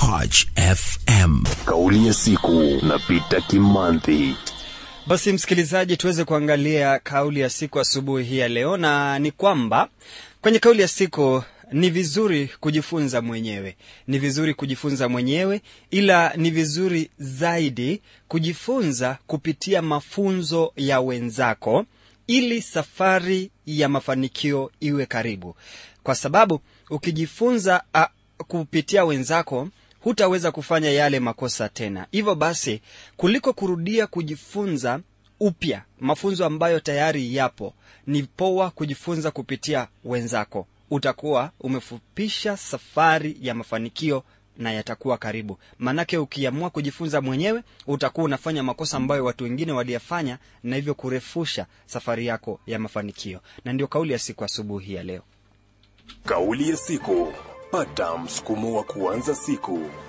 Coach FM. Kauli ya siku na Peter Kimanthi. Basi msikilizaji, tuweze kuangalia kauli ya siku asubuhi hii ya leo, na ni kwamba kwenye kauli ya siku ni vizuri kujifunza mwenyewe, ni vizuri kujifunza mwenyewe, ila ni vizuri zaidi kujifunza kupitia mafunzo ya wenzako, ili safari ya mafanikio iwe karibu, kwa sababu ukijifunza a, kupitia wenzako hutaweza kufanya yale makosa tena. Hivyo basi, kuliko kurudia kujifunza upya mafunzo ambayo tayari yapo, ni poa kujifunza kupitia wenzako. Utakuwa umefupisha safari ya mafanikio na yatakuwa karibu. Maanake ukiamua kujifunza mwenyewe, utakuwa unafanya makosa ambayo watu wengine waliyafanya, na hivyo kurefusha safari yako ya mafanikio. Na ndio kauli ya siku asubuhi ya leo. Kauli ya siku. Pata msukumo wa kuanza siku.